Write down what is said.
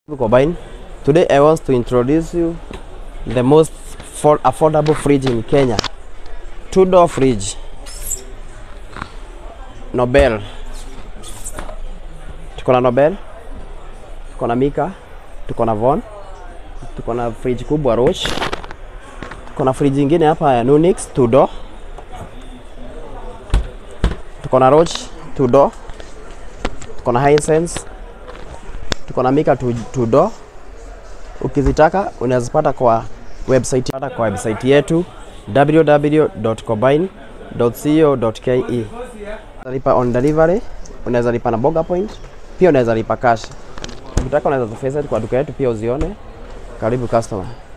Combine. Today I want to introduce you the most for affordable fridge in Kenya. Two door fridge. Nobel. Tuko na Nobel. Tuko na Mika. Tuko na Von. Tuko na fridge kubwa Roche. Tuko na fridge ingine hapa ya Nunix two door. Tuko na Roche two door. Tuko na Hisense tuko na Mika two, two door. Ukizitaka unazipata kwa website, pata kwa website yetu www.combine.co.ke. Lipa on delivery, unaweza lipa na Boga Point, pia unaweza lipa cash. Ukitaka unaweza zifesa kwa duka yetu pia uzione. Karibu customer.